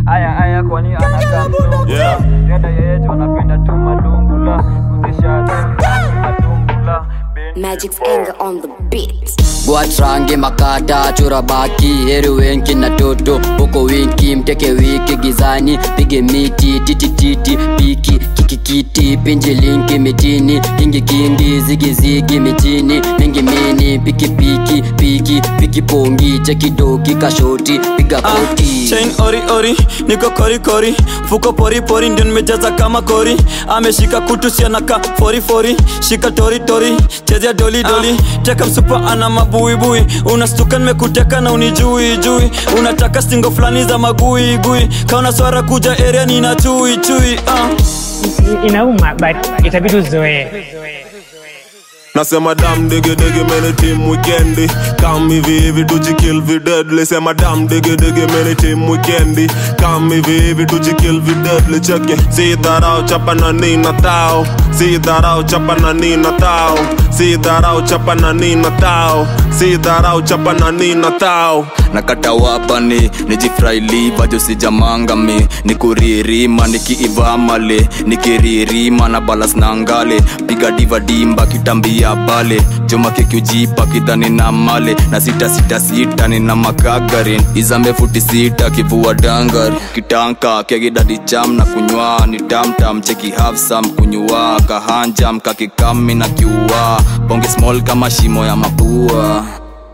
aya aya kwani anakaa mzungu Yeah. dada yeyetu anapenda tu malungula kuzisha matumbula Magic's anger on the beat. gwatrange makata chora baki heri wenki na toto huko winki mteke wiki gizani pige miti titititi piki kikikiti pinji linki mitini kingi kingi zigizigi mitini mingi mini piki piki piki piki pongi chekidoki kashoti piga koti chain ori ori niko kori kori fuko pori pori ndio nimejaza kama kori ameshika kutu sianaka fori fori shika tori tori chezea doli doli teka msupa ana mabuibui unastuka nimekuteka na unijui jui unataka stingo fulani za magui gui kaona swara kuja area nina chui chui uh. inauma but itabidi uzoee Nasema dam digi digi meni team weekendi Come hivi hivi tujikill vi deadly Sema dam digi digi meni team weekendi Come hivi hivi tujikill vi deadly Cheke Si dharau chapa na nina tao Si dharau chapa na nina tao Si dharau chapa na nina tao Si dharau chapa na nina tao nakata wapani nijifrailiva josijamangami nikuririma nikiivamale nikiririma na balas na ngale piga diva dimba kitambia pale joma kikiujipa kidhani na male na sita sita sita nina makagarin izambe futi sita kivua dangari kitanka kegidadi cham na kunywa ni tamtam cheki hafsam kunywa kahanjam kakikami na kiua bonge small kama shimo ya mapua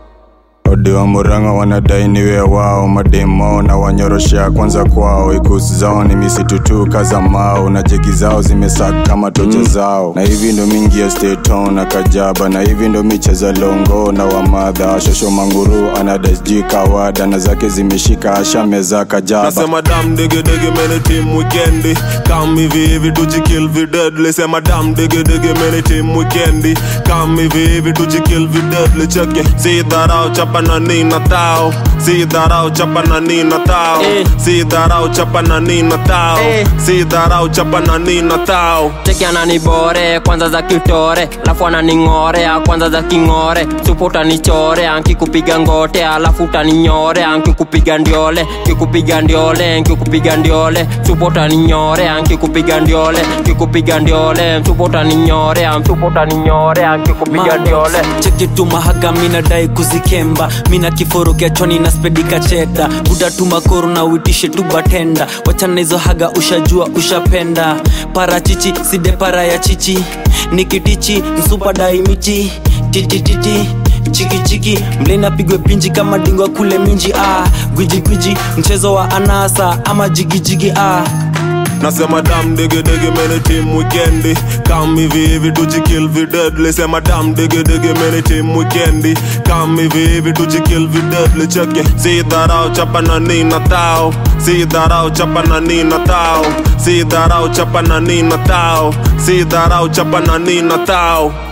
odi wa muranga wanadai niwe wao mademo na wanyoroshea kwanza kwao ikusi zao ni misitu tu kaza mao na jeki zao zimesaka kama tocha zao na hivi ndo mingi ya steton na kajaba na hivi ndo micheza longo na wamadha shosho manguru anadasji kawada na zake zimeshika ashameza kajaba Nasema dam digi digi meni team weekendi Come hivi hivi tujikill vi deadly Sema dam digi digi meni team weekendi Come hivi hivi tujikill vi deadly Cheke Si dharau chapa na nina tao Si dharau chapa na nina tao Eh. Si dharau chapa na nina tao Eh. Si dharau chapa na nina tao cheki ananibore kwanza za kitore alafu ananing'orea kwanza za king'ore supu utanichore ankikupiga ngote alafu utaninyore ankikupiga ndiole kikupiga ndiole nkikupiga ndiole supu utaninyore ankikupiga ndiole kikupiga ndiole supu utaninyore supu utaninyore ankikupiga ndiole cheki tu mahaga minadai kuzikemba mina kiforo kiachoni na spedika cheta budatuma koro na uitishe tu batenda wachana hizo haga ushajua ushapenda parachichi side para ya chichi nikitichi msupa daimichi titititi chikichiki mlena pigwe pinji kama dingwa kule minji ah. gwijigwiji mchezo wa anasa ama jigijigi ah. Nasema dam digi digi meni team weekendi Come hivi hivi tujikill vi deadly Sema dam digi digi meni team weekendi Come hivi hivi tujikill vi deadly Cheke Si dharau chapa na nina tao Si dharau chapa na nina tao Si dharau chapa na nina tao Si dharau chapa na nina tao